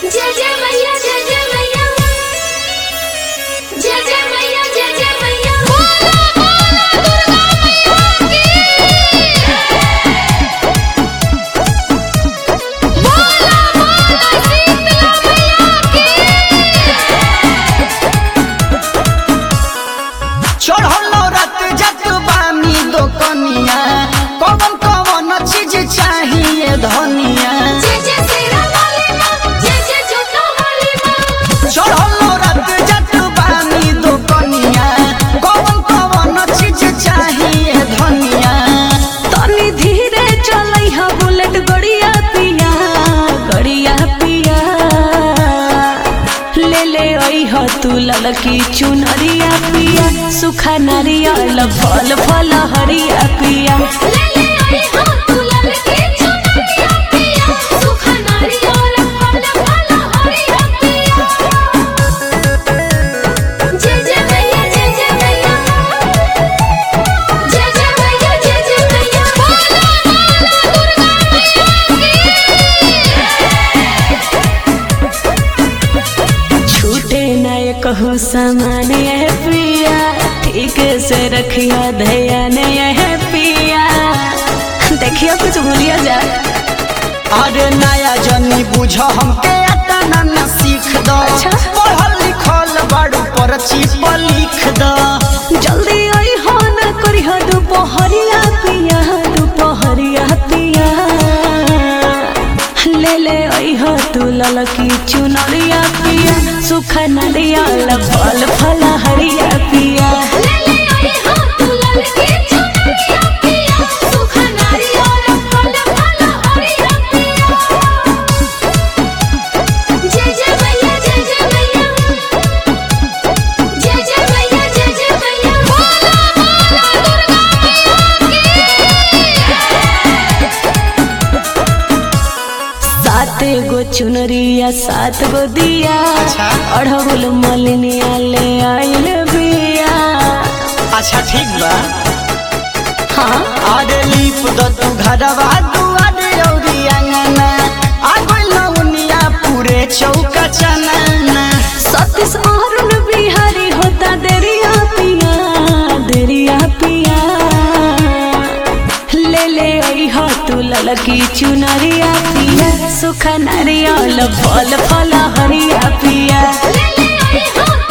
जय जय मैया जय जय मैया जय जय मैया जय जय मैया बोला बोला दुर्गा मैया की बोला बोला शीतला मैया की चढ़लो रात जत बानी दो कनिया कवन कवन चीज चाहिए धनिया जय जय तेरा वाली माँ जय जय जोता वाली माँ चढ़लो रात जत बानी दो कनिया कवन कवन चीज चाहिए धनिया तनी धीरे चलै हा बुलेट गड़िया पिया गड़िया पिया ले ले आई हा तू ललकी चुनरिया पिया सुखा नारियल फल फल हरिया पिया ले ले आई हाँ तू ललकी चुनरिया पिया सुखा नारियल फल फल हरिया पिया जय जय मैया जय जय मैया जय जय मैया जय जय मैया बोला बोला दुर्गा छूटे न कहूँ सामान यह पिया ठीक से रखिया ध्यान यह पिया देखियो कुछ भूलिया जा अरे नया जनी बुझ हमके अतना न सीख दो अच्छा। पढ़ल लिखल बाड़ू पर चिप लिख दो जल्दी आई हो न करी हो दोपहरिया पिया दोपहरिया पिया ले ले आई हो तू ललकी चुनरिया पिया सुखा नारियल फल फल हरिया पिया ले ले आई हाँ तू ललकी चुनरिया पिया सुखा नारियल फल फल हरिया पिया जय जय मैया जय जय मैया जय जय मैया जय जय मैया बोला बोला दुर्गा सात गो चुनरिया सात गो दिया अच्छा। अढ़गुल मलिनिया ले आइल बिया अच्छा ठीक बा हाँ अरे लीप दो तू घरवा दुआरे औरी अंगना आगो लौनिया पूरे चौका चनना सतीश अरुण बिहारी होता देरिया पिया देरिया पिया ले ले आई हो तू ललकी चुनरिया पिया सुखा नारियल फल फल हरिया पिया ले ले आई हाँ